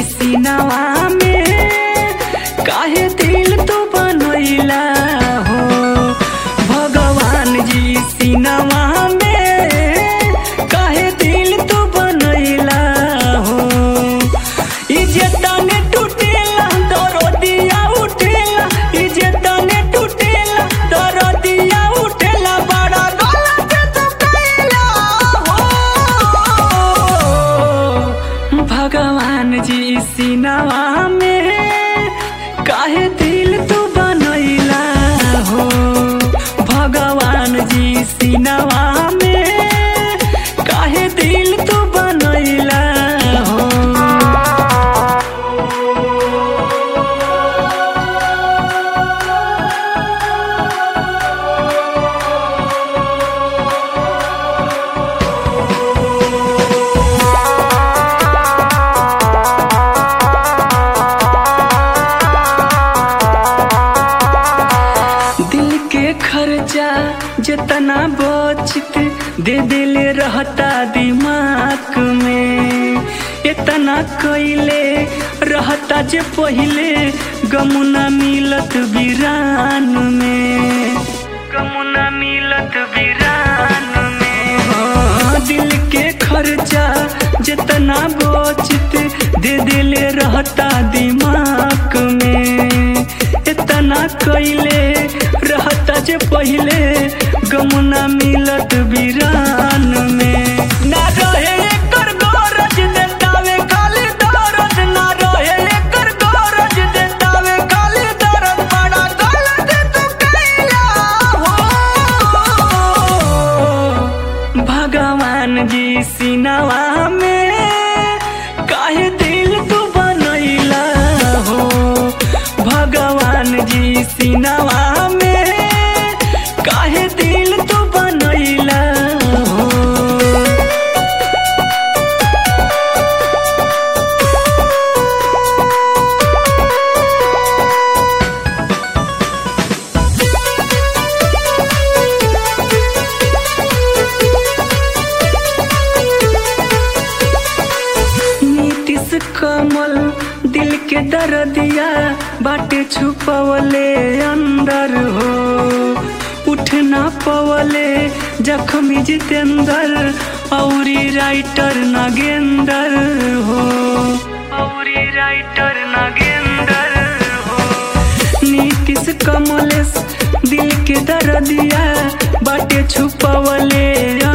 सीनावा में काहे दिल तू बनैला हो भगवान जी सीनावा में काहे दिल तू बनैला हो ई जे तने टूटेला दरदिया उठेला ई जे तने टूटेला दरदिया उठेला बड़ा गलत तू कैला हो भगवान जी सीनावा में काहे दिल तू बनैला हो भगवान जी सीनावा में काहे दिल तू बनैला हो दिल के खर्चा जितना बचत दे दिले रहता दिमाग में इतना कैले रहता जे पहिले गमुना मिलत बिरान में गमुना मिलत बिरान में हाँ, दिल के खर्चा जितना बचत दे दिले रहता दिमाग में इतना कैले रहता जे पहिले गमुना मिलत बिरान में ना रहे एकर गरज देतावे खाली दरद ना रहे एकर गरज देतावे खाली दरद बड़ा गलत तू कैला हो भगवान जी सीनावा में काहे दिल तू बनैला हो भगवान जी सीनावा में काहे दिल तू बनैला हो नीतीश कमल दिल के दर्दिया बाटे छुपवले अंदर हो उठ ना पवले जख्मी जितेंद्र औरी राइटर नागेंद्र हो औरी राइटर नागेंद्र हो नीतीश कमलेश दिल के दर्दिया बाटे छुपवले